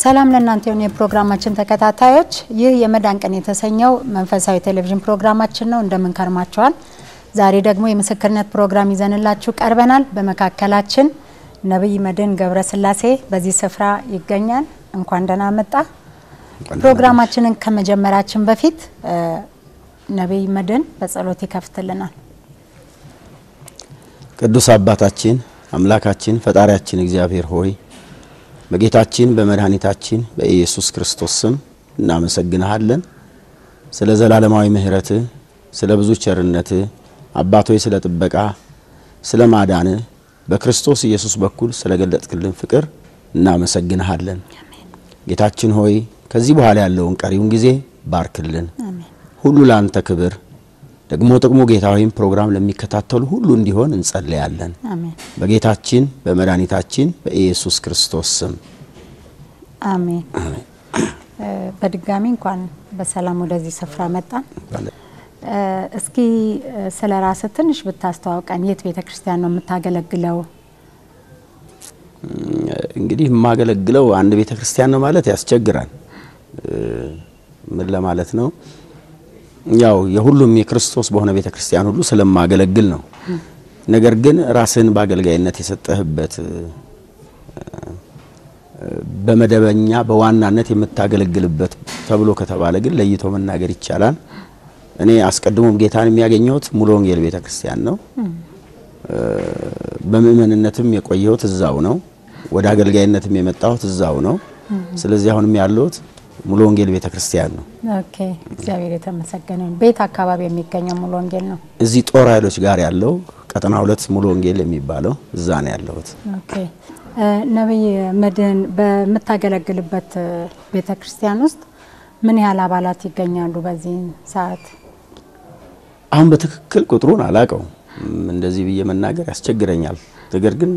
ሰላም ለእናንተ የሆኑ የፕሮግራማችን ተከታታዮች፣ ይህ የመዳን ቀን የተሰኘው መንፈሳዊ ቴሌቪዥን ፕሮግራማችን ነው። እንደምን ከርማችኋል? ዛሬ ደግሞ የምስክርነት ፕሮግራም ይዘንላችሁ ቀርበናል። በመካከላችን ነቢይ መድህን ገብረስላሴ በዚህ ስፍራ ይገኛል። እንኳን ደህና መጣ። ፕሮግራማችንን ከመጀመራችን በፊት ነቢይ መድህን በጸሎት ይከፍትልናል። ቅዱስ አባታችን አምላካችን ፈጣሪያችን እግዚአብሔር ሆይ በጌታችን በመድኃኒታችን በኢየሱስ ክርስቶስ ስም እናመሰግንሃለን። ስለ ዘላለማዊ ምሕረትህ፣ ስለ ብዙ ቸርነትህ አባቶይ ስለ ጥበቃ፣ ስለ ማዳንህ በክርስቶስ ኢየሱስ በኩል ስለ ገለጥክልን ፍቅር እናመሰግንሃለን። ጌታችን ሆይ ከዚህ በኋላ ያለውን ቀሪውን ጊዜ ባርክልን። ሁሉ ለአንተ ክብር ደግሞ ጥቅሙ ጌታ ሆይም ፕሮግራም ለሚከታተሉ ሁሉ እንዲሆን እንጸለያለን። በጌታችን በመድኃኒታችን በኢየሱስ ክርስቶስ ስም አሜን። በድጋሚ እንኳን በሰላም ወደዚህ ስፍራ መጣን። እስኪ ስለ ራስህ ትንሽ ብታስተዋውቀን። የት ቤተ ክርስቲያን ነው የምታገለግለው? እንግዲህ የማገለግለው አንድ ቤተ ክርስቲያን ነው ማለት ያስቸግራል። ምን ለማለት ነው? ያው የሁሉም የክርስቶስ በሆነ ቤተ ክርስቲያን ሁሉ ስለማገለግል ነው። ነገር ግን ራስህን በአገልጋይነት የሰጠህበት በመደበኛ በዋናነት የምታገለግልበት ተብሎ ከተባለ ግን ለይቶ መናገር ይቻላል። እኔ አስቀድሞም ጌታን የሚያገኘሁት ሙሉ ወንጌል ቤተ ክርስቲያን ነው። በምእመንነትም የቆየሁት እዛው ነው። ወደ አገልጋይነትም የመጣሁት እዛው ነው። ስለዚህ አሁንም ያለሁት ሙሉ ወንጌል ቤተ ክርስቲያን ነው። ኦኬ፣ እግዚአብሔር የተመሰገነ ይሁን። ቤት አካባቢ የሚገኘው ሙሉ ወንጌል ነው። እዚህ ጦር ኃይሎች ጋር ያለው ቀጠና ሁለት ሙሉ ወንጌል የሚባለው እዛ ነው ያለሁት። ኦኬ፣ ነቢይ መድህን በምታገለግልበት ቤተ ክርስቲያን ውስጥ ምን ያህል አባላት ይገኛሉ በዚህ ሰዓት? አሁን በትክክል ቁጥሩን አላቀው እንደዚህ ብዬ መናገር ያስቸግረኛል። ነገር ግን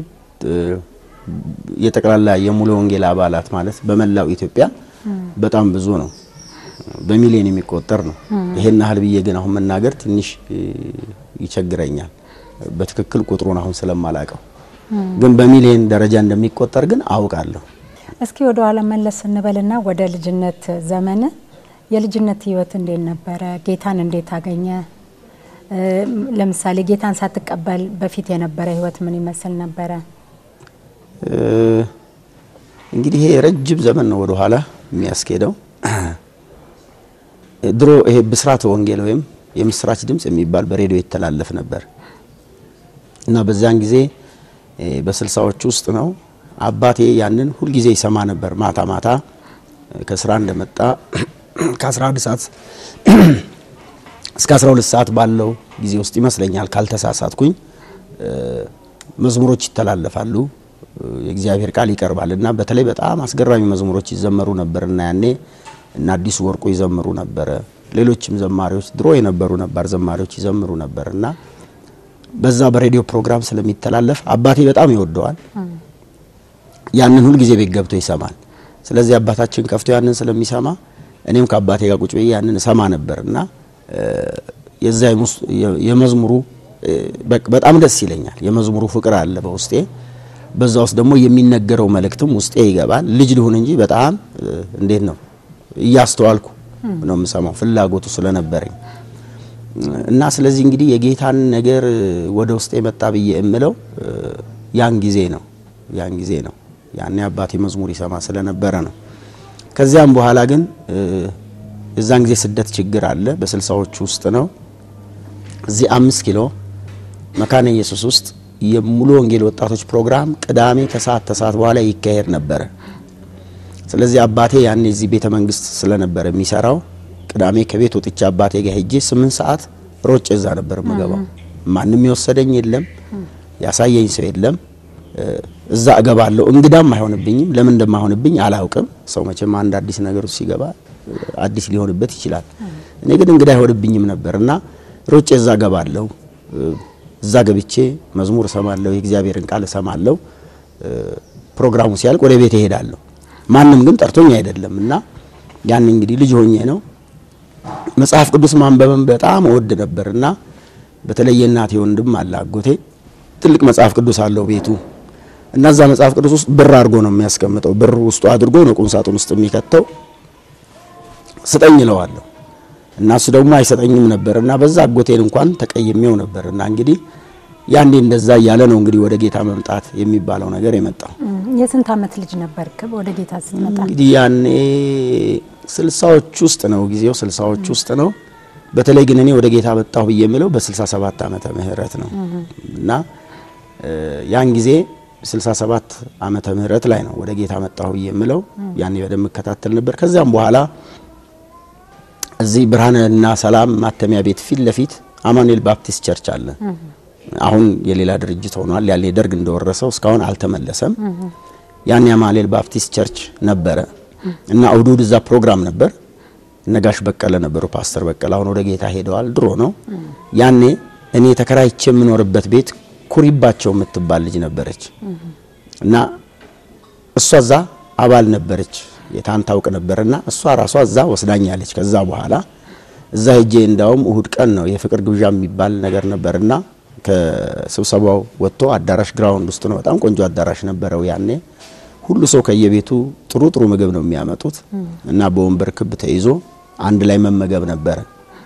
የጠቅላላ የሙሉ ወንጌል አባላት ማለት በመላው ኢትዮጵያ በጣም ብዙ ነው። በሚሊዮን የሚቆጠር ነው። ይሄን ያህል ብዬ ግን አሁን መናገር ትንሽ ይቸግረኛል። በትክክል ቁጥሩን አሁን ስለማላቀው ግን በሚሊዮን ደረጃ እንደሚቆጠር ግን አውቃለሁ። እስኪ ወደ ኋላ መለስ እንበልና ወደ ልጅነት ዘመን የልጅነት ህይወት እንዴት ነበረ? ጌታን እንዴት አገኘ? ለምሳሌ ጌታን ሳትቀበል በፊት የነበረ ህይወት ምን ይመስል ነበረ? እንግዲህ ይሄ ረጅም ዘመን ነው ወደ ኋላ የሚያስኬደው። ድሮ ይሄ ብስራት ወንጌል ወይም የምስራች ድምጽ የሚባል በሬዲዮ ይተላለፍ ነበር እና በዚያን ጊዜ በስልሳዎች ውስጥ ነው አባቴ ያንን ሁልጊዜ ይሰማ ነበር። ማታ ማታ ከስራ እንደመጣ ከ11 ሰዓት እስከ 12 ሰዓት ባለው ጊዜ ውስጥ ይመስለኛል ካልተሳሳትኩኝ መዝሙሮች ይተላለፋሉ። የእግዚአብሔር ቃል ይቀርባል እና በተለይ በጣም አስገራሚ መዝሙሮች ይዘመሩ ነበር እና ያኔ እና አዲሱ ወርቁ ይዘምሩ ነበረ። ሌሎችም ዘማሪዎች ድሮ የነበሩ ነባር ዘማሪዎች ይዘምሩ ነበር እና በዛ በሬዲዮ ፕሮግራም ስለሚተላለፍ አባቴ በጣም ይወደዋል። ያንን ሁል ጊዜ ቤት ገብቶ ይሰማል። ስለዚህ አባታችን ከፍቶ ያንን ስለሚሰማ እኔም ከአባቴ ጋር ቁጭ ብዬ ያንን እሰማ ነበር እና የዛ የመዝሙሩ በጣም ደስ ይለኛል። የመዝሙሩ ፍቅር አለ በውስጤ። በዛ ውስጥ ደግሞ የሚነገረው መልእክትም ውስጤ ይገባል። ልጅ ልሁን እንጂ በጣም እንዴት ነው እያስተዋልኩ ነው የምሰማው ፍላጎቱ ስለነበረኝ እና ስለዚህ እንግዲህ የጌታን ነገር ወደ ውስጤ መጣ ብዬ እምለው ያን ጊዜ ነው ያን ጊዜ ነው ያኔ አባቴ መዝሙር ይሰማ ስለነበረ ነው። ከዚያም በኋላ ግን የዛን ጊዜ ስደት ችግር አለ። በስልሳዎቹ ውስጥ ነው። እዚህ አምስት ኪሎ መካነ ኢየሱስ ውስጥ የሙሉ ወንጌል ወጣቶች ፕሮግራም ቅዳሜ ከሰዓት ተሰዓት በኋላ ይካሄድ ነበረ። ስለዚህ አባቴ ያኔ እዚህ ቤተ መንግስት ስለነበረ የሚሰራው ቅዳሜ ከቤት ወጥቼ አባቴ ጋር ሄጄ ስምንት ሰዓት ሮጬ እዛ ነበር የምገባው። ማንም የወሰደኝ የለም፣ ያሳየኝ ሰው የለም። እዛ እገባለሁ። እንግዳም አይሆንብኝም። ለምን እንደማይሆንብኝ አላውቅም። ሰው መቼም አንድ አዲስ ነገር ሲገባ አዲስ ሊሆንበት ይችላል። እኔ ግን እንግዳ አይሆንብኝም ነበር እና ሮጬ እዛ እገባለሁ። እዛ ገብቼ መዝሙር እሰማለሁ፣ የእግዚአብሔርን ቃል እሰማለሁ። ፕሮግራሙ ሲያልቅ ወደ ቤት እሄዳለሁ። ማንም ግን ጠርቶኝ አይደለም እና ያን እንግዲህ ልጅ ሆኜ ነው መጽሐፍ ቅዱስ ማንበብን በጣም እወድ ነበርና በተለይ የእናቴ ወንድም አለ አጎቴ ትልቅ መጽሐፍ ቅዱስ አለው ቤቱ እና እዛ መጽሐፍ ቅዱስ ውስጥ ብር አድርጎ ነው የሚያስቀምጠው። ብር ውስጡ አድርጎ ነው ቁም ሳጥን ውስጥ የሚከተው። ስጠኝ እለዋለሁ እና እሱ ደግሞ አይሰጠኝም ነበር እና በዛ አጎቴን እንኳን ተቀይሜው ነበር እና እንግዲህ ያንዴ እንደዛ እያለ ነው እንግዲህ ወደ ጌታ መምጣት የሚባለው ነገር የመጣው። የስንት ዓመት ልጅ ነበርክ ወደ ጌታ ስትመጣ? እንግዲህ ያኔ ስልሳዎች ውስጥ ነው ጊዜው ስልሳዎች ውስጥ ነው። በተለይ ግን እኔ ወደ ጌታ መጣሁ ብዬ የምለው በ67 ዓመተ ምህረት ነው እና ያን ጊዜ 67 ዓመተ ምህረት ላይ ነው ወደ ጌታ መጣሁ ብዬ የምለው። ያኔ በደንብ እከታተል ነበር። ከዚያም በኋላ እዚህ ብርሃንና ሰላም ማተሚያ ቤት ፊት ለፊት አማኑኤል ባፕቲስት ቸርች አለ። አሁን የሌላ ድርጅት ሆኗል። ያኔ ደርግ እንደወረሰው እስካሁን አልተመለሰም። ያኔ አማኑኤል ባፕቲስት ቸርች ነበረ እና እሁድ እሁድ እዛ ፕሮግራም ነበር። ነጋሽ በቀለ ነበሩ፣ ፓስተር በቀለ አሁን ወደ ጌታ ሄደዋል። ድሮ ነው። ያኔ እኔ ተከራይቼ የምኖርበት ቤት ኩሪባቸው የምትባል ልጅ ነበረች እና እሷ እዛ አባል ነበረች። ጌታን ታውቅ ነበርና እሷ ራሷ እዛ ወስዳኛለች። ከዛ በኋላ እዛ ሄጄ እንዳውም እሁድ ቀን ነው የፍቅር ግብዣ የሚባል ነገር ነበርና ከስብሰባው ወጥቶ አዳራሽ ግራውንድ ውስጥ ነው። በጣም ቆንጆ አዳራሽ ነበረው ያኔ። ሁሉ ሰው ከየቤቱ ጥሩ ጥሩ ምግብ ነው የሚያመጡት እና በወንበር ክብ ተይዞ አንድ ላይ መመገብ ነበረ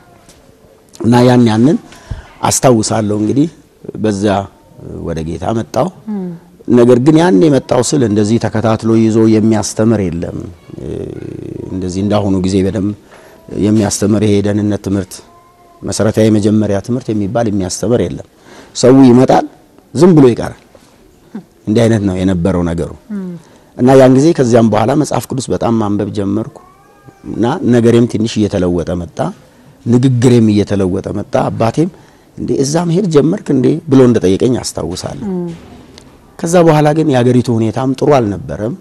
እና ያን ያንን አስታውሳለሁ። እንግዲህ በዛ ወደ ጌታ መጣው። ነገር ግን ያን የመጣው ስል እንደዚህ ተከታትሎ ይዞ የሚያስተምር የለም። እንደዚህ እንዳሁኑ ጊዜ በደንብ የሚያስተምር ይሄ የደህንነት ትምህርት መሰረታዊ የመጀመሪያ ትምህርት የሚባል የሚያስተምር የለም። ሰው ይመጣል፣ ዝም ብሎ ይቀራል። እንዲህ አይነት ነው የነበረው ነገሩ እና ያን ጊዜ ከዚያም በኋላ መጽሐፍ ቅዱስ በጣም ማንበብ ጀመርኩ እና ነገሬም ትንሽ እየተለወጠ መጣ፣ ንግግሬም እየተለወጠ መጣ። አባቴም እንዴ እዛ መሄድ ጀመርክ እንዴ ብሎ እንደጠየቀኝ አስታውሳለሁ። ከዛ በኋላ ግን የአገሪቱ ሁኔታም ጥሩ አልነበረም።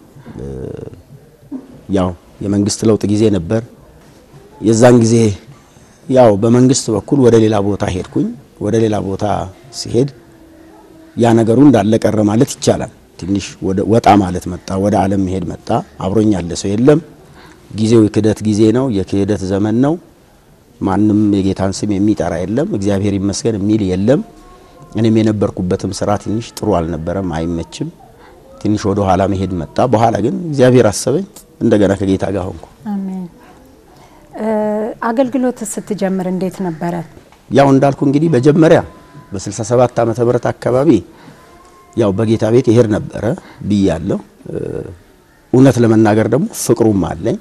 ያው የመንግስት ለውጥ ጊዜ ነበር። የዛን ጊዜ ያው በመንግስት በኩል ወደ ሌላ ቦታ ሄድኩኝ። ወደ ሌላ ቦታ ሲሄድ ያ ነገሩ እንዳለ ቀረ ማለት ይቻላል። ትንሽ ወጣ ማለት መጣ፣ ወደ ዓለም መሄድ መጣ። አብሮኝ ያለ ሰው የለም። ጊዜው የክህደት ጊዜ ነው፣ የክህደት ዘመን ነው። ማንም የጌታን ስም የሚጠራ የለም፣ እግዚአብሔር ይመስገን የሚል የለም። እኔም የነበርኩበትም ስራ ትንሽ ጥሩ አልነበረም፣ አይመችም። ትንሽ ወደ ኋላ መሄድ መጣ። በኋላ ግን እግዚአብሔር አሰበኝ፣ እንደገና ከጌታ ጋር ሆንኩ። አሜን። አገልግሎት ስትጀምር እንዴት ነበረ? ያው እንዳልኩ እንግዲህ መጀመሪያ በ67 ዓመተ ምህረት አካባቢ ያው በጌታ ቤት ይሄድ ነበረ ብያለሁ። እውነት ለመናገር ደግሞ ፍቅሩም አለኝ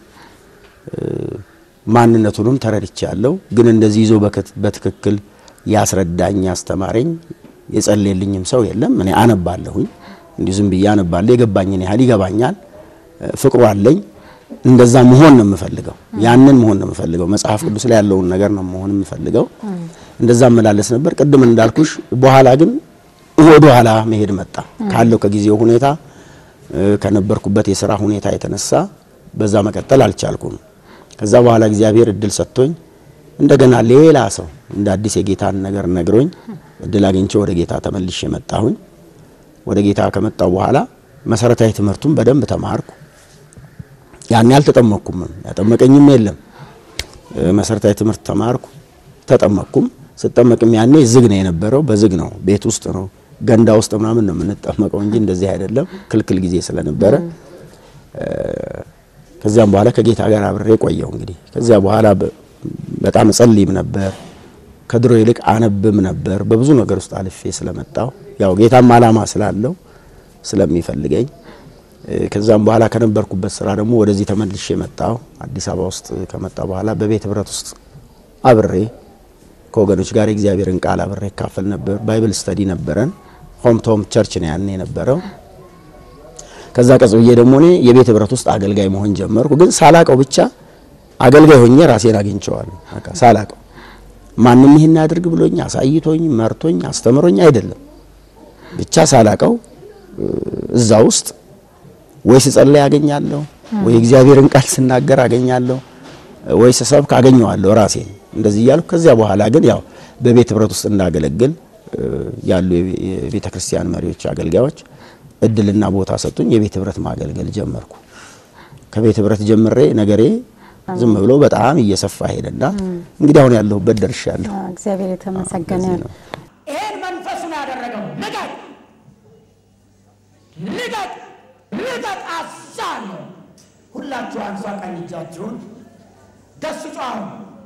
ማንነቱንም ተረድቻለሁ። ግን እንደዚህ ይዞ በትክክል ያስረዳኝ ያስተማረኝ የጸለየልኝም ሰው የለም። እኔ አነባለሁኝ እንዲሁ ዝም ብዬ አነባለሁ። የገባኝን ያህል ይገባኛል። ፍቅሩ አለኝ። እንደዛ መሆን ነው የምፈልገው። ያንን መሆን ነው የምፈልገው። መጽሐፍ ቅዱስ ላይ ያለውን ነገር ነው መሆን የምፈልገው። እንደዛ መላለስ ነበር። ቅድም እንዳልኩሽ በኋላ ግን ወደ ኋላ መሄድ መጣ። ካለው ከጊዜው ሁኔታ ከነበርኩበት የስራ ሁኔታ የተነሳ በዛ መቀጠል አልቻልኩም። ከዛ በኋላ እግዚአብሔር እድል ሰጥቶኝ እንደገና ሌላ ሰው እንደ አዲስ የጌታን ነገር ነግሮኝ እድል አግኝቼ ወደ ጌታ ተመልሼ መጣሁኝ። ወደ ጌታ ከመጣው በኋላ መሰረታዊ ትምህርቱን በደንብ ተማርኩ። ያን አልተጠመቅኩም፣ ያጠመቀኝም የለም። መሰረታዊ ትምህርት ተማርኩ፣ ተጠመቅኩም። ስጠመቅም ያኔ ዝግ ነው የነበረው፣ በዝግ ነው፣ ቤት ውስጥ ነው፣ ገንዳ ውስጥ ምናምን ነው የምንጠመቀው እንጂ እንደዚህ አይደለም፣ ክልክል ጊዜ ስለነበረ ከዚያም በኋላ ከጌታ ጋር አብሬ ቆየው። እንግዲህ ከዚያ በኋላ በጣም እጸልይም ነበር፣ ከድሮ ይልቅ አነብም ነበር። በብዙ ነገር ውስጥ አልፌ ስለመጣው ያው ጌታም አላማ ስላለው ስለሚፈልገኝ ከዛም በኋላ ከነበርኩበት ስራ ደግሞ ወደዚህ ተመልሼ መጣሁ። አዲስ አበባ ውስጥ ከመጣ በኋላ በቤት ህብረት ውስጥ አብሬ ከወገኖች ጋር የእግዚአብሔርን ቃል አብሬ ካፈል ነበር። ባይብል ስተዲ ነበረን። ሆም ቶም ቸርች ነው ያኔ የነበረው። ከዛ ቀጽ ብዬ ደግሞ እኔ የቤት ህብረት ውስጥ አገልጋይ መሆን ጀመርኩ። ግን ሳላቀው ብቻ አገልጋይ ሆኜ ራሴን አግኝቼዋለሁ። በቃ ሳላቀው ማንም ይሄን አድርግ ብሎኝ አሳይቶኝ መርቶኝ አስተምሮኝ አይደለም። ብቻ ሳላቀው እዛ ውስጥ ወይ ስጸልይ አገኛለሁ፣ ወይ እግዚአብሔርን ቃል ስናገር አገኛለሁ፣ ወይ ስሰብክ አገኘዋለሁ ራሴን እንደዚህ እያልኩ ከዚያ በኋላ ግን ያው በቤት ህብረት ውስጥ እንዳገለግል ያሉ የቤተ ክርስቲያን መሪዎች፣ አገልጋዮች እድልና ቦታ ሰጡኝ። የቤት ህብረት ማገልገል ጀመርኩ። ከቤት ህብረት ጀምሬ ነገሬ ዝም ብሎ በጣም እየሰፋ ሄደና እንግዲህ አሁን ያለሁበት ደርሻለሁ። እግዚአብሔር የተመሰገነ ነው። ይሄን መንፈስ ነው ያደረገው። ንገር ልቀቅ ልቀቅ አዛለሁ። ሁላችሁ አንሷ ቀኝ እጃችሁን ደስ ጫሁ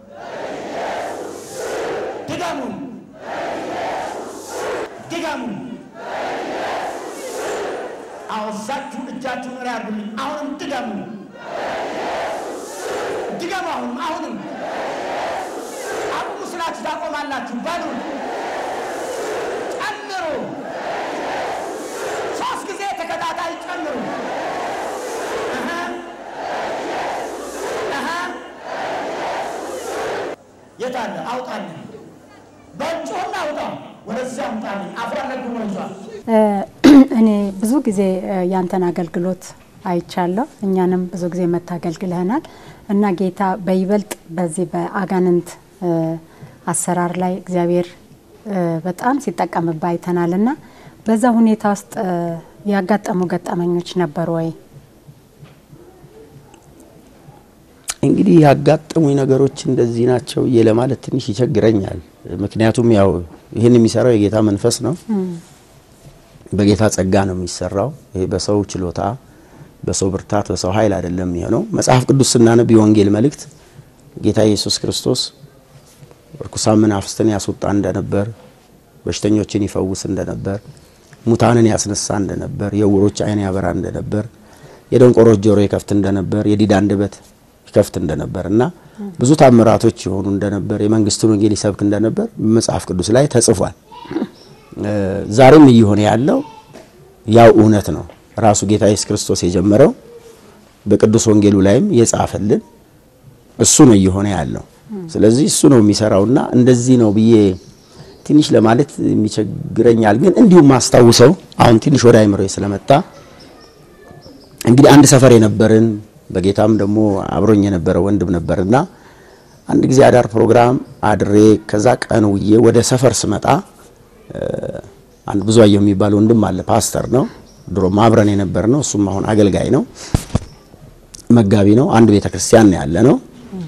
ድገሙ ድገሙ። አወዛችሁ እጃችሁን ሪ አርጉልኝ። አሁንም ድገሙ ድገሙ። አሁንም አሁንም አቁሙ ስላችሁ ታቆማላችሁ። በሉ ጨምሩ። ሶስት ጊዜ ተከታታይ ጨምሩ። አሃ አሃ የት አለ? አውጣልኝ። በእጩና አውጣ። ወደዚያ አምጣልኝ። አፍሯን ለግሞ ይዟል። እኔ ብዙ ጊዜ ያንተን አገልግሎት አይቻለሁ። እኛንም ብዙ ጊዜ መታገልግልህናል እና ጌታ በይበልጥ በዚህ በአጋንንት አሰራር ላይ እግዚአብሔር በጣም ሲጠቀምባ አይተናል እና በዛ ሁኔታ ውስጥ ያጋጠሙ ገጠመኞች ነበሩ ወይ? እንግዲህ ያጋጠሙኝ ነገሮች እንደዚህ ናቸው ብዬ ለማለት ትንሽ ይቸግረኛል። ምክንያቱም ያው ይህን የሚሰራው የጌታ መንፈስ ነው። በጌታ ጸጋ ነው የሚሰራው። ይሄ በሰው ችሎታ፣ በሰው ብርታት፣ በሰው ኃይል አይደለም የሚሆነው። መጽሐፍ ቅዱስ ስናነብ የወንጌል መልእክት ጌታ ኢየሱስ ክርስቶስ ርኩሳን መናፍስትን ያስወጣ እንደነበር፣ በሽተኞችን ይፈውስ እንደነበር፣ ሙታንን ያስነሳ እንደነበር፣ የዕውሮች ዓይን ያበራ እንደነበር፣ የደንቆሮች ጆሮ ይከፍት እንደነበር፣ የዲዳ አንደበት ይከፍት እንደነበር እና ብዙ ታምራቶች የሆኑ እንደነበር፣ የመንግስቱን ወንጌል ይሰብክ እንደነበር መጽሐፍ ቅዱስ ላይ ተጽፏል። ዛሬም እየሆነ ያለው ያው እውነት ነው። ራሱ ጌታ ኢየሱስ ክርስቶስ የጀመረው በቅዱስ ወንጌሉ ላይም የጻፈልን እሱ ነው እየሆነ ያለው። ስለዚህ እሱ ነው የሚሰራውና እንደዚህ ነው ብዬ ትንሽ ለማለት የሚቸግረኛል። ግን እንዲሁም ማስታውሰው አሁን ትንሽ ወደ አይምሮ ስለመጣ እንግዲህ አንድ ሰፈር የነበርን በጌታም ደግሞ አብሮኝ የነበረ ወንድም ነበርና አንድ ጊዜ አዳር ፕሮግራም አድሬ ከዛ ቀን ውዬ ወደ ሰፈር ስመጣ አንድ ብዙአየሁ የሚባል ወንድም አለ። ፓስተር ነው። ድሮም አብረን የነበር ነው። እሱም አሁን አገልጋይ ነው፣ መጋቢ ነው። አንድ ቤተ ክርስቲያን ነው ያለ ነው።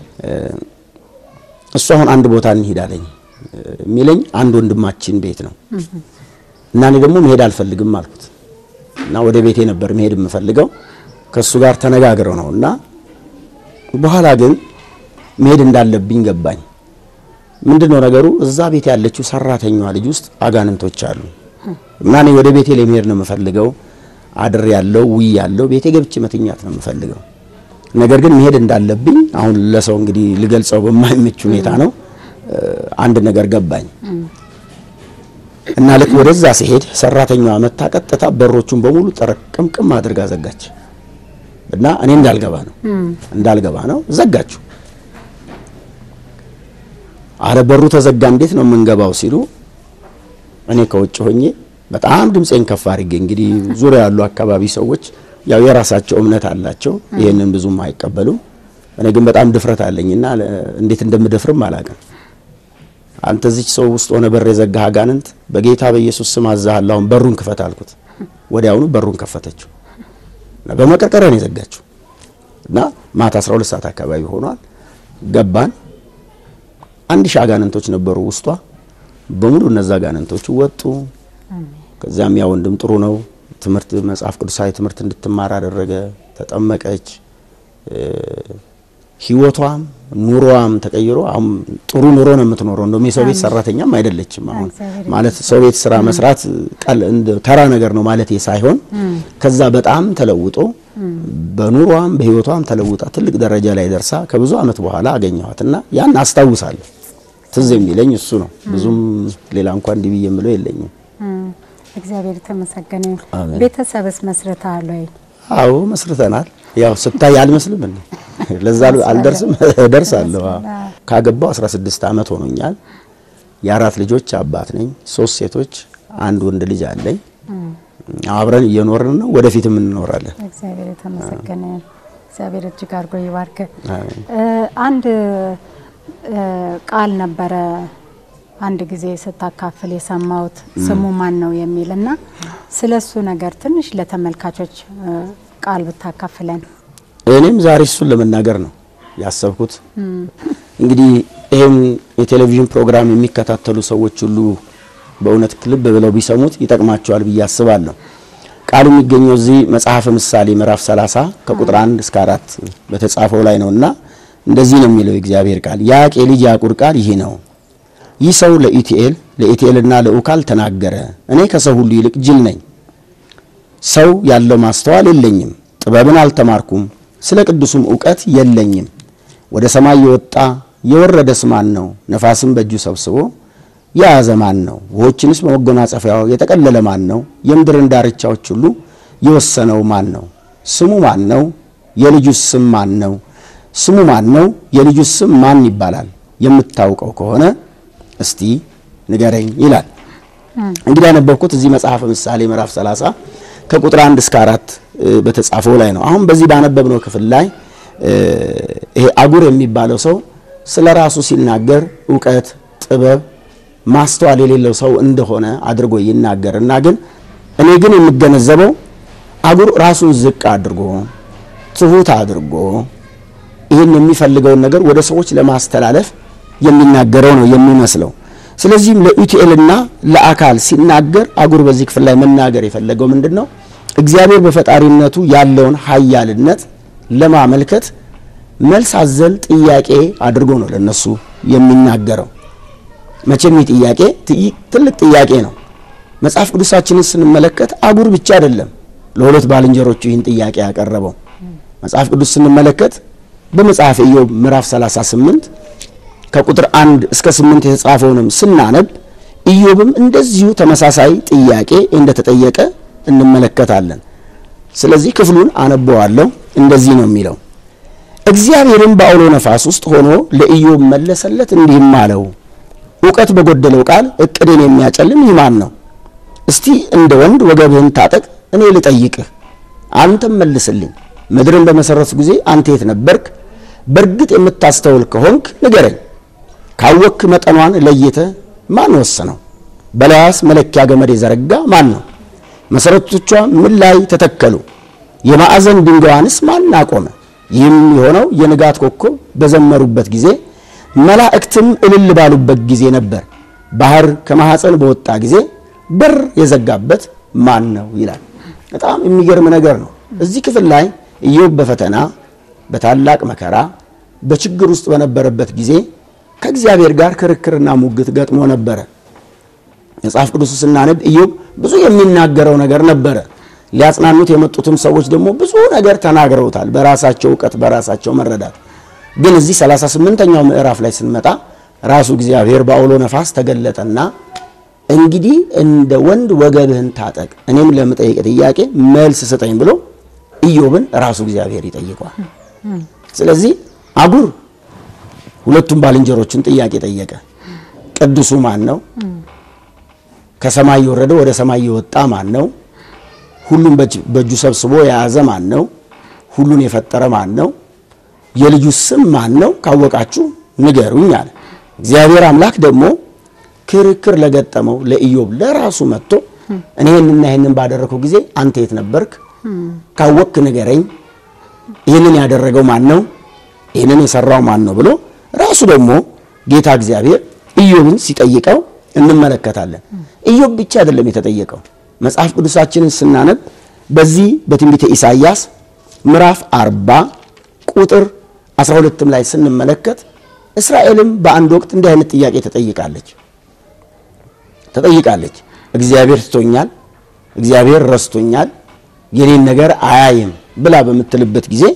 እሱ አሁን አንድ ቦታ እንሂዳለኝ የሚለኝ አንድ ወንድማችን ቤት ነው እና እኔ ደግሞ መሄድ አልፈልግም አልኩት እና ወደ ቤቴ ነበር መሄድ የምፈልገው ከእሱ ጋር ተነጋግረው ነው እና በኋላ ግን መሄድ እንዳለብኝ ገባኝ። ምንድን ነው ነገሩ? እዛ ቤት ያለችው ሰራተኛዋ ልጅ ውስጥ አጋንንቶች አሉ እና እኔ ወደ ቤቴ ለመሄድ ነው የምፈልገው። አድር ያለው ውይ ያለው ቤቴ ገብቼ መተኛት ነው የምፈልገው። ነገር ግን መሄድ እንዳለብኝ አሁን ለሰው እንግዲህ ልገልጸው በማይመች ሁኔታ ነው አንድ ነገር ገባኝ እና ልክ ወደዛ ሲሄድ ሰራተኛዋ መታ ቀጥታ በሮቹን በሙሉ ጠረቅምቅም አድርጋ ዘጋች እና እኔ እንዳልገባ ነው እንዳልገባ ነው ዘጋችሁ። አረ በሩ ተዘጋ፣ እንዴት ነው የምንገባው ሲሉ እኔ ከውጭ ሆኜ በጣም ድምፄን ከፍ አድርጌ እንግዲህ ዙሪያ ያሉ አካባቢ ሰዎች ያው የራሳቸው እምነት አላቸው፣ ይሄንን ብዙም አይቀበሉም። እኔ ግን በጣም ድፍረት አለኝና እንዴት እንደምደፍርም አላውቅም። አንተ እዚች ሰው ውስጥ ሆነ በር የዘጋህ አጋንንት በጌታ በኢየሱስ ስም አዛሃለሁ፣ አሁን በሩን ክፈት አልኩት። ወዲያውኑ በሩን ከፈተችው እና በመቀርቀሪያ ነው የዘጋችው እና ማታ 12 ሰዓት አካባቢ ሆኗል። ገባን። አንድ ሺህ አጋንንቶች ነበሩ ውስጧ በሙሉ እነዛ አጋንንቶች ወጡ። ከዚያም ያ ወንድም ጥሩ ነው ትምህርት መጽሐፍ ቅዱሳዊ ትምህርት እንድትማር አደረገ። ተጠመቀች። ህይወቷም ኑሮዋም ተቀይሮ አሁን ጥሩ ኑሮ ነው የምትኖረው። እንደውም የሰው ቤት ሰራተኛም አይደለችም። አሁን ማለት ሰው ቤት ስራ መስራት ቀል ተራ ነገር ነው ማለት ሳይሆን ከዛ በጣም ተለውጦ በኑሮዋም በህይወቷም ተለውጣ ትልቅ ደረጃ ላይ ደርሳ ከብዙ አመት በኋላ አገኘኋትና ያን አስታውሳለሁ። ትዝ የሚለኝ እሱ ነው። ብዙም ሌላ እንኳን እንዲህ ብዬ የምለው የለኝም። እግዚአብሔር የተመሰገነ ይሁን። አሜን። ቤተሰብስ መስርተሃል ወይ? አዎ መስርተናል። ያው ስታይ አልመስልም እንዴ? ለዛ አልደርስም እደርሳለሁ። አዎ። ካገባው 16 አመት ሆኖኛል። የአራት ልጆች አባት ነኝ። ሶስት ሴቶች፣ አንድ ወንድ ልጅ አለኝ። አብረን እየኖርን ነው፣ ወደፊትም እንኖራለን። እግዚአብሔር የተመሰገነ ይሁን። እግዚአብሔር እጅግ አድርጎ ይባርክ። አሜን። አንድ እ ቃል ነበረ አንድ ጊዜ ስታካፍል የሰማሁት ስሙ ማን ነው የሚል እና ስለ እሱ ነገር ትንሽ ለተመልካቾች እ ቃል ብታካፍለን። እኔም ዛሬ እሱን ለመናገር ነው ያሰብኩት። እንግዲህ ይህም የቴሌቪዥን ፕሮግራም የሚከታተሉ ሰዎች ሁሉ በእውነት ልብ ብለው ቢሰሙት ይጠቅማቸዋል ብዬ አስባለሁ። ቃሉ የሚገኘው እዚህ መጽሐፈ ምሳሌ ምዕራፍ 30 ከቁጥር 1 እስከ 4 በተጻፈው ላይ ነውና እንደዚህ ነው የሚለው የእግዚአብሔር ቃል። የያቄ ልጅ ያዕቁር ቃል ይህ ነው። ይህ ሰው ለኢቲኤል ለኢቲኤልና ለኡካል ተናገረ፣ እኔ ከሰው ሁሉ ይልቅ ጅል ነኝ፣ ሰው ያለው ማስተዋል የለኝም፣ ጥበብን አልተማርኩም፣ ስለ ቅዱሱም እውቀት የለኝም። ወደ ሰማይ የወጣ የወረደስ ማን ነው? ነፋስም በእጁ ሰብስቦ የያዘ ማን ነው? ውኆችንስ በመጎናጸፊያው የጠቀለለ ማን ነው? የምድርን ዳርቻዎች ሁሉ የወሰነው ማን ነው? ስሙ ማን ነው? የልጁስ ስም ማን ነው? ስሙ ማን ነው? የልጁስ ስም ማን ይባላል? የምታውቀው ከሆነ እስቲ ንገረኝ ይላል። እንግዲህ ያነበብኩት እዚህ መጽሐፈ ምሳሌ ምዕራፍ 30 ከቁጥር 1 እስከ 4 በተጻፈው ላይ ነው። አሁን በዚህ ባነበብነው ክፍል ላይ ይሄ አጉር የሚባለው ሰው ስለ ራሱ ሲናገር እውቀት፣ ጥበብ፣ ማስተዋል የሌለው ሰው እንደሆነ አድርጎ ይናገርና ግን እኔ ግን የምገነዘበው አጉር ራሱን ዝቅ አድርጎ ትሁት አድርጎ ይህን የሚፈልገውን ነገር ወደ ሰዎች ለማስተላለፍ የሚናገረው ነው የሚመስለው። ስለዚህም ለኢቲኤልና ለአካል ሲናገር አጉር በዚህ ክፍል ላይ መናገር የፈለገው ምንድን ነው? እግዚአብሔር በፈጣሪነቱ ያለውን ኃያልነት ለማመልከት መልስ አዘል ጥያቄ አድርጎ ነው ለነሱ የሚናገረው። መቼም ይህ ጥያቄ ትልቅ ጥያቄ ነው። መጽሐፍ ቅዱሳችንን ስንመለከት አጉር ብቻ አይደለም ለሁለት ባልንጀሮቹ ይህን ጥያቄ ያቀረበው። መጽሐፍ ቅዱስ ስንመለከት በመጽሐፍ ኢዮብ ምዕራፍ 38 ከቁጥር አንድ እስከ ስምንት የተጻፈውንም ስናነብ ኢዮብም እንደዚሁ ተመሳሳይ ጥያቄ እንደተጠየቀ እንመለከታለን። ስለዚህ ክፍሉን አነበዋለሁ። እንደዚህ ነው የሚለው እግዚአብሔርም በአውሎ ነፋስ ውስጥ ሆኖ ለኢዮብ መለሰለት፣ እንዲህም አለው እውቀት በጎደለው ቃል እቅድን የሚያጨልም ይህ ማን ነው? እስቲ እንደ ወንድ ወገብህን ታጠቅ፣ እኔ ልጠይቅህ፣ አንተም መልስልኝ። ምድርን በመሰረቱ ጊዜ አንተ የት ነበርክ? በእርግጥ የምታስተውል ከሆንክ ንገረኝ። ካወክ መጠኗን ለይተ ማን ወሰነው? በላያስ መለኪያ ገመድ የዘረጋ ማን ነው? መሰረቶቿ ምን ላይ ተተከሉ? የማዕዘን ድንጋዋንስ ማን አቆመ? ይህም የሆነው የንጋት ኮከብ በዘመሩበት ጊዜ መላእክትም እልል ባሉበት ጊዜ ነበር። ባህር ከማኅፀን በወጣ ጊዜ በር የዘጋበት ማን ነው ይላል። በጣም የሚገርም ነገር ነው። እዚህ ክፍል ላይ ኢዮብ በፈተና በታላቅ መከራ በችግር ውስጥ በነበረበት ጊዜ ከእግዚአብሔር ጋር ክርክርና ሙግት ገጥሞ ነበረ። መጽሐፍ ቅዱስ ስናነብ ኢዮብ ብዙ የሚናገረው ነገር ነበረ። ሊያጽናኑት የመጡትም ሰዎች ደግሞ ብዙ ነገር ተናግረውታል፣ በራሳቸው እውቀት፣ በራሳቸው መረዳት። ግን እዚህ 38ኛው ምዕራፍ ላይ ስንመጣ ራሱ እግዚአብሔር በአውሎ ነፋስ ተገለጠና እንግዲህ እንደ ወንድ ወገብህን ታጠቅ፣ እኔም ለምጠይቅ ጥያቄ መልስ ስጠኝ ብሎ ኢዮብን ራሱ እግዚአብሔር ይጠይቀዋል። ስለዚህ አጉር ሁለቱም ባልንጀሮችን ጥያቄ ጠየቀ። ቅዱሱ ማን ነው? ከሰማይ የወረደ ወደ ሰማይ የወጣ ማን ነው? ሁሉን በእጁ ሰብስቦ የያዘ ማን ነው? ሁሉን የፈጠረ ማን ነው? የልጁ ስም ማን ነው? ካወቃችሁ ንገሩኝ አለ። እግዚአብሔር አምላክ ደግሞ ክርክር ለገጠመው ለኢዮብ ለራሱ መጥቶ እኔ ይህንና ይህንን ባደረግኩ ጊዜ አንተ የት ነበርክ? ካወቅክ ንገረኝ። ይህንን ያደረገው ማን ነው? ይህንን የሰራው ማን ነው ብሎ ራሱ ደግሞ ጌታ እግዚአብሔር ኢዮብን ሲጠይቀው እንመለከታለን። ኢዮብ ብቻ አይደለም የተጠየቀው። መጽሐፍ ቅዱሳችንን ስናነብ በዚህ በትንቢተ ኢሳይያስ ምዕራፍ 40 ቁጥር 12ም ላይ ስንመለከት እስራኤልም በአንድ ወቅት እንዲህ አይነት ጥያቄ ተጠይቃለች ተጠይቃለች። እግዚአብሔር ትቶኛል፣ እግዚአብሔር ረስቶኛል፣ የኔን ነገር አያይም ብላ በምትልበት ጊዜ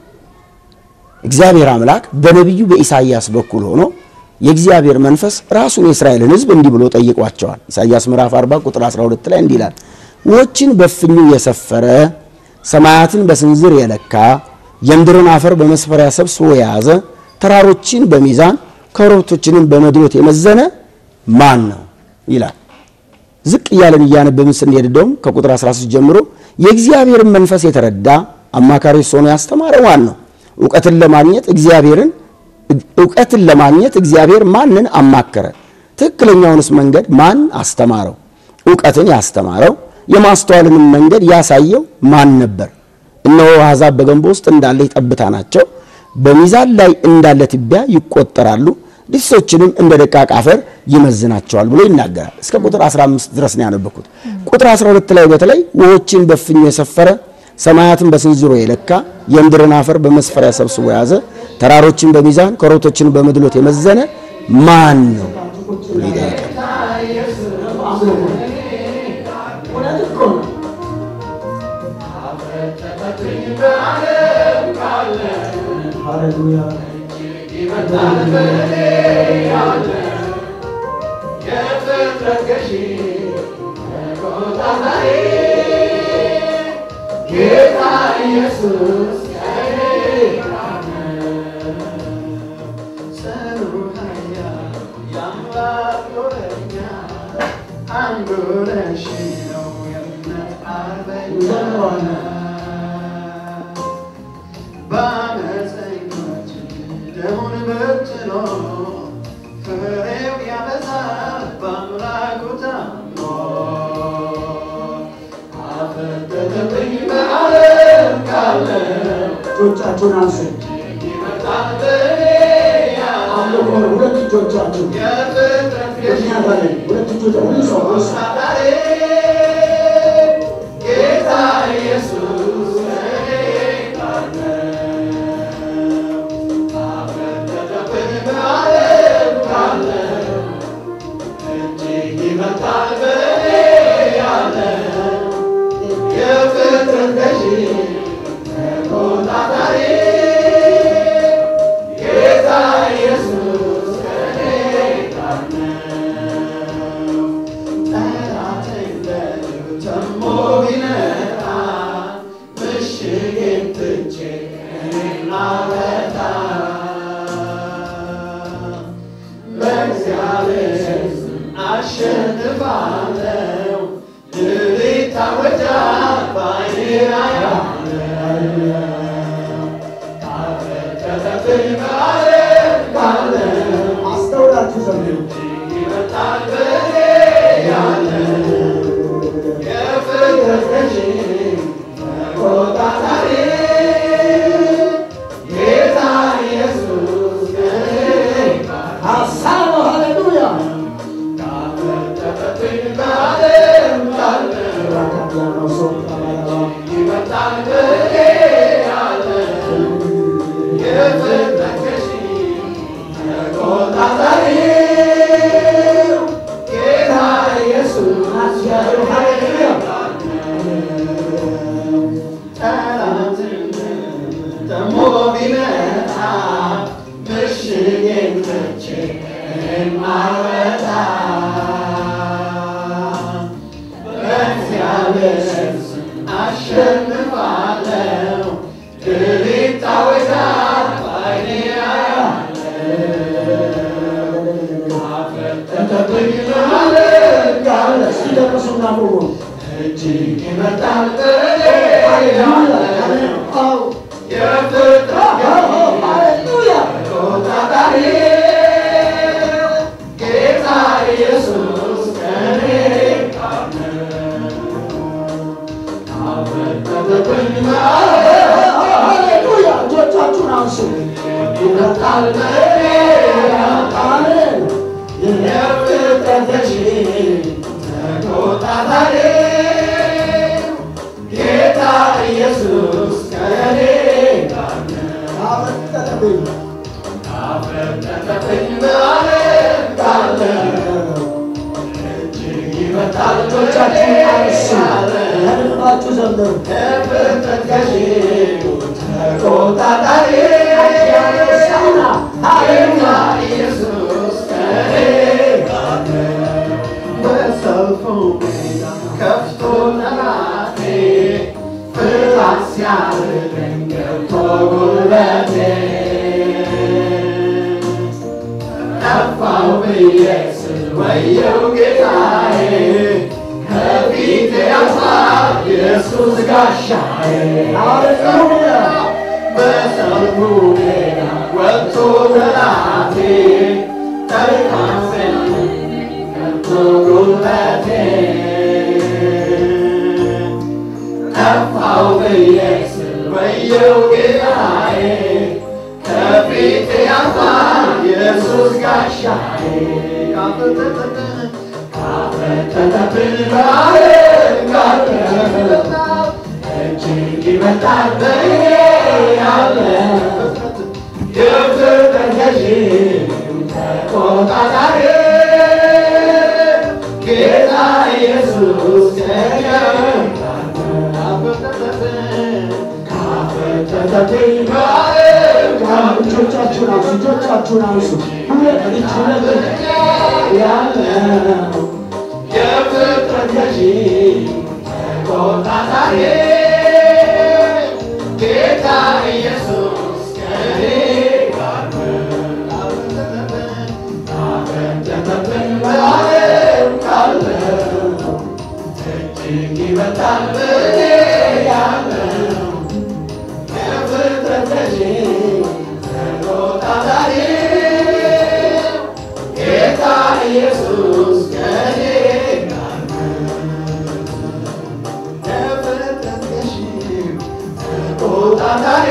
እግዚአብሔር አምላክ በነቢዩ በኢሳይያስ በኩል ሆኖ የእግዚአብሔር መንፈስ ራሱን የእስራኤልን ሕዝብ እንዲህ ብሎ ጠይቋቸዋል። ኢሳይያስ ምዕራፍ 40 ቁጥር 12 ላይ እንዲህ ይላል፣ ውኆችን በፍኙ የሰፈረ ሰማያትን በስንዝር የለካ የምድርን አፈር በመስፈሪያ ሰብስቦ የያዘ ተራሮችን በሚዛን ኮረብቶችንም በመድሎት የመዘነ ማን ነው ይላል። ዝቅ እያለን እያነበብን ስንሄድ እንደውም ከቁጥር 13 ጀምሮ የእግዚአብሔርን መንፈስ የተረዳ አማካሪ ሆኖ ያስተማረ ማን ነው? እውቀትን ለማግኘት እግዚአብሔርን እውቀትን ለማግኘት እግዚአብሔር ማንን አማከረ? ትክክለኛውንስ መንገድ ማን አስተማረው? እውቀትን ያስተማረው የማስተዋልንም መንገድ ያሳየው ማን ነበር? እነሆ አሕዛብ በገንቦ ውስጥ እንዳለች ጠብታ ናቸው፣ በሚዛን ላይ እንዳለ ትቢያ ይቆጠራሉ። እንስሶችንም እንደ ደቃቅ አፈር ይመዝናቸዋል ብሎ ይናገራል። እስከ ቁጥር 15 ድረስ ነው ያነበኩት። ቁጥር 12 ላይ በተለይ ውሆችን በፍኙ የሰፈረ ሰማያትን በስንዝሮ የለካ የምድርን አፈር በመስፈሪያ ሰብስቦ የያዘ ተራሮችን በሚዛን ኮረብቶችን በመድሎት የመዘነ ማን ነው ብሎ ይጠይቃል። እጆቻችሁን አንሱ። አምልኮ ሁለት እጆቻችሁ ምክንያት አለኝ። ሁለት እጆች ሁሉ ሰው አንሱ። አስተውላችሁ ዘምሩ። ሀሳብ ሃሌሉያ ያለው ሰው ሲደርሱና ቆሙ ሃሌሉያ ሃሌሉያ እጆቻችሁን አንሱ። ይመጣል አሜን። የፍጥረትሽ ተቆጣጣሪ ጌታ ኢየሱስ ከእኔ ጋር ነው። አፈጠጠብኝ አፈጠጠብኝ በዓለም ካለው እጅግ ይመጣል እጆቻችሁን አንሱ። ከልባችሁ ዘምሩ። የፍጥረት ገዢ ተቆጣጣሪ ያነሳና ኃይልና ኢየሱስ ከእኔ ጋር ነው። በሰልፉ ሜዳ ከፍቶ ጠላቴ ፍርሃት ሲያርደኝ ገብቶ ጉልበቴ ጠፋው ብዬ ስል ወየው ጌታዬ ከፊቴ ያልፋል ኢየሱስ ጋሻዬ ሃሌሉያ በሰልፉ ሜዳ ወጥቶ ጠላቴ ጠልቃሴን ገብቶ ጉልበቴ ጠፋው ብዬ ስል ወየው ጌታዬ ከፊቴ ያልፋል ኢየሱስ ጋሻዬ ካፈተተብን በዓለም ካለው እጅግ ይበልጣል በእኔ ያለው የፍጥረት ገዢ ተቆጣጣሪ ጌታ ኢየሱስ ከእኔ ካፈተተብኝ በዓለም ካለው እጆቻችሁን አንሱ፣ እጆቻችሁን አንሱ። ሁለት እጅ ሁለት እጅ ያለው የፍጥረት ገዢ ተቆጣጣሪ ጌታ ኢየሱስ ከእኔ ጋር ነው። ካፈተተብኝ በዓለም ካለው እጅግ ይበልጣል በእኔ ያለው የፍጥረት ገዢ ተቆጣጣሪ ጌታ ኢየሱስ ከእኔ ጋር የፍጥረት ገዢ ተቆጣጣሪ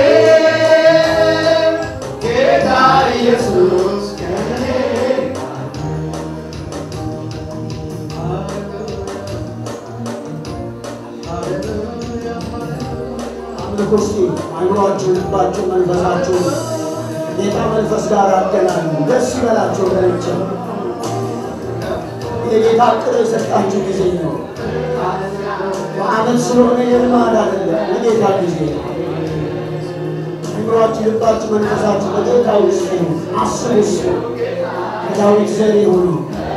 ጌታ ኢየሱስ ከእኔ አምልኮ እስቲ አይምሯችሁ፣ ልባችሁ፣ መንፈሳችሁ ጌታ መንፈስ ጋር አገናኙ። ደስ ይበላችሁ ወገኖቼ። የጌታ ቅር የሰጣችሁ ጊዜ ነው። በዓመት ስለሆነ የልማድ አይደለም፣ የጌታ ጊዜ ነው። አይምሯችሁ፣ ልባችሁ፣ መንፈሳችሁ በጌታ ውስጥ ነው። አስቡ እስኪ ከዳዊት ዘር የሆኑ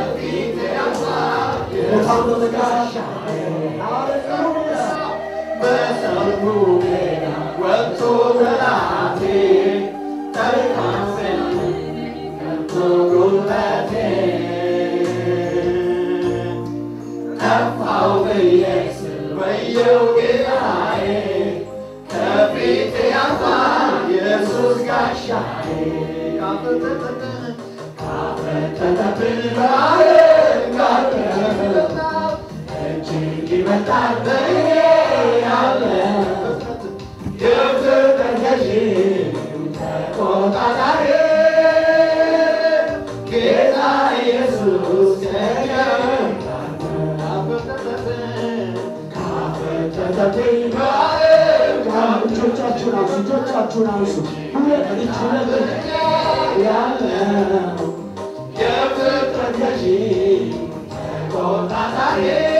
በጣም በመቃሻ በሰሙ ወጥቶ ጠላቴ ተሪካፍን ከቶ ጉልበቴ ጠፋው ብዬ ስል ወየው ጌታዬ ከፊቴ ያልፋል ኢየሱስ ጋሻዬ ካፈተተብን በዓለም ካለው እጅግ ይበልጣል በእኔ ያለው የፍጥረት ገዢ ተቆጣጣሪ ጌታ ኢየሱስ ከእኔ ጋር ነው። ካፈተተብኝ በዓለም ካለው እጆቻችሁን አንሱ፣ እጆቻችሁን አንሱ። ሁለት እጅ ሁለት እጅ ያለው የፍጥረት ገዢ ተቆጣጣሪ